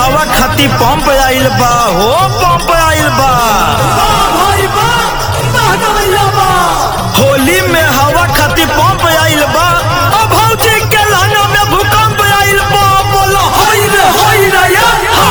हवा खाती पंप आइल बा हो पंप आइल बा होली में हवा खाती पंप आइल बा अब भौजी के लहना में भूकंप आइल बा बोलो होई रे होई रे या हा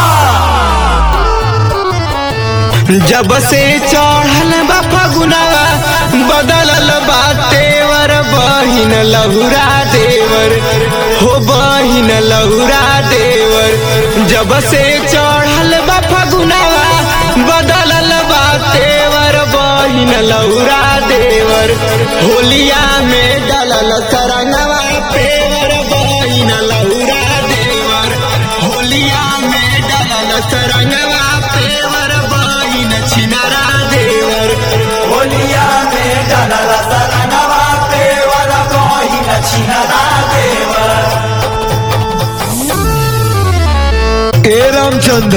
जब से चढ़ल बा फगुनावा बदलल बा तेवर बहिन लहुरा देवर हो बहिन लहुरा देवर जब से चढ़ल बा फगुनावा बदलल बा तेवर बहिन लहुरा देवर होलिया में डलल सरंगवा पेवर बहिन लहुरा देवर होलिया में डलल सरंगवा पेवर बहिन छिनरा देवर होलिया में डलला सरनवा पे वाला बहिन छिनरा देवर ए रामचंद्र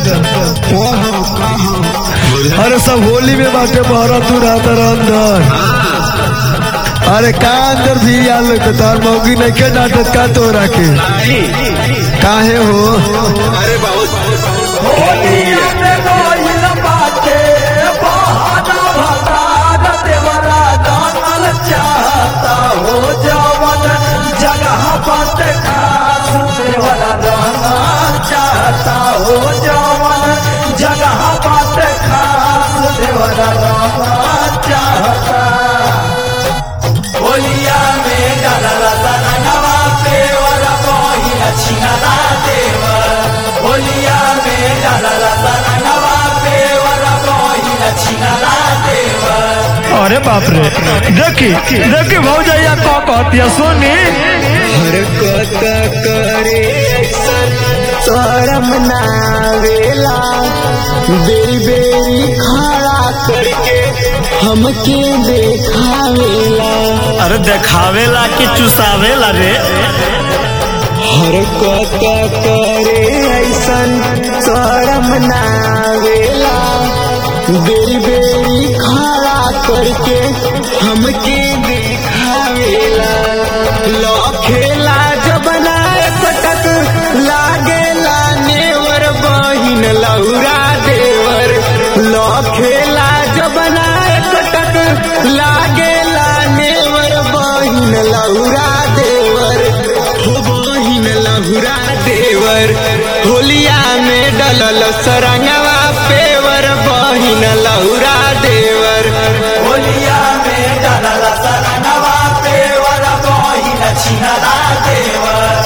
अरे सब होली में बाटे बहरा तू रहता रह अंदर अरे का अंदर भी आल तो तार मौगी नहीं के नाटक का तो रखे काहे हो अरे बहुत होलिया में बहिन बाटे बहाना भतार देवरा जानल चाहता हो जवन जगह बाटे खास देवरा जानल चाहता हो जवन जगह बाटे खास देवरा जानल चाहता होलिया में डलला सरनवा पे वाला बहिन छिनरा देवर होलिया में डलला सरनवा पे वाला बहिन छिनरा देवर अरे बाप रे देखी देखी भौजैया का कहतिया सोनी हरकत करे ऐसन शरम नावेला बेरी बेरी खड़ा करके हमके देखावेला अरे देखावेला कि चुसावेला रे हरकत करे ऐसन शरम नावेला बेरी बेरी खड़ा करके हमके देखावेला लखेला जब नाय पटक लागेला नेवर बहिन लौरा देवर लखेला जब नाय पटक लागेला नेवर बहिन लौरा देवर हो बहिन लहुरा देवर होलिया में डलल सरंगवा पेवर बहिन लहुरा देवर होलिया में डलला सरनवा पे वाला बहिन छिनरा देवर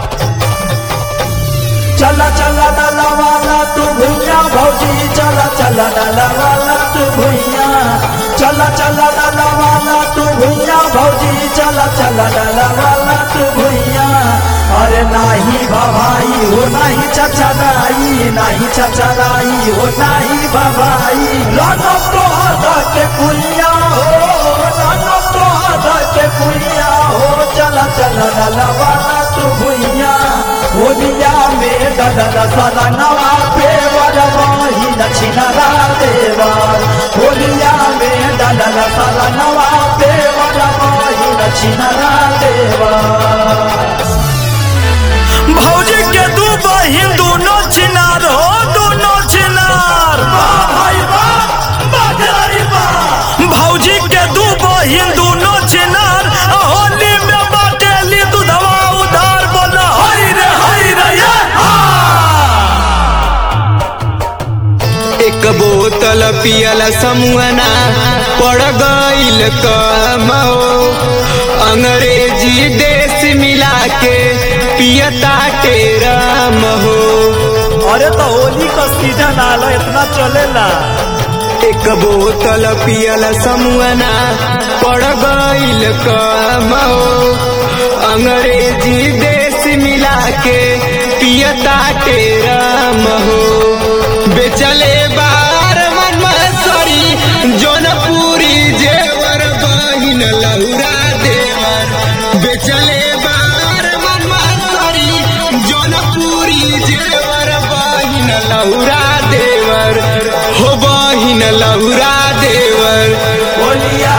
चला चला डला वाला तू भुइया भौजी चला चला डला वाला तू भुइया चला चला डला वाला तू भुइया भौजी चला चला डला वाला तू भुइया अरे नाही भवाई हो नाही चचराई नाही चचराई हो नाही भवाई लानो तो हदा के कुलिया हो लानो तो हदा के कुलिया हो चला चला डला वाला तू भुइया होलिया में डडल सरनवा पेवर बही दक्षिणरा देवर होलिया में डडल सरनवा पेवर बही दक्षिणरा देवर भौजी के दू बहिन दोनों चिनार हो दोनों चिनार भाई भौजी के दू बहिन दोनों चिनार होली में बाटेली दूधवा उधार बोल हरी रे हरी रे ये एक बोतल पियल समुअना पड़ गईल कमो अंग्रेजी देश मिला के पियता टेरम हो अरे तो होली का सीजन आला इतना चलेला एक बोतल पियल समुअना पड़ गईल कमो अंग्रेजी देश मिला के पियता टेरम हो बेचले बार मन मसरी जौनपुरी जेवर बहिन लहुरा देवर बेचले बार मन मसरी जौनपुरी जेवर बहिन लहुरा देवर हो बहिन लहुरा देवर होलिया